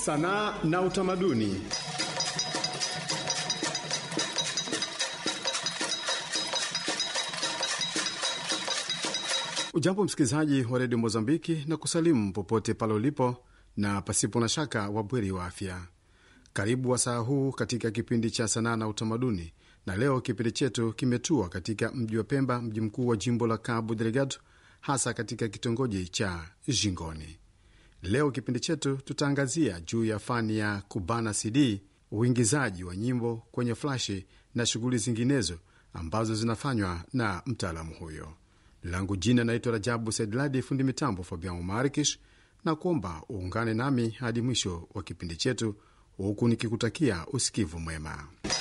sanaa na utamaduni. Ujambo msikilizaji wa redio Mozambiki na kusalimu popote pale ulipo, na pasipo na shaka wabweri wa afya. Karibu wasaa huu katika kipindi cha sanaa na utamaduni, na leo kipindi chetu kimetua katika mji wa Pemba, mji mkuu wa jimbo la Cabo Delgado, hasa katika kitongoji cha Jingoni. Leo kipindi chetu tutaangazia juu ya fani ya kubana CD, uingizaji wa nyimbo kwenye flashi na shughuli zinginezo ambazo zinafanywa na mtaalamu huyo. Langu jina naitwa Rajabu Saidladi, fundi mitambo Fabian Marikish, na kuomba uungane nami hadi mwisho wa kipindi chetu, huku nikikutakia usikivu mwema.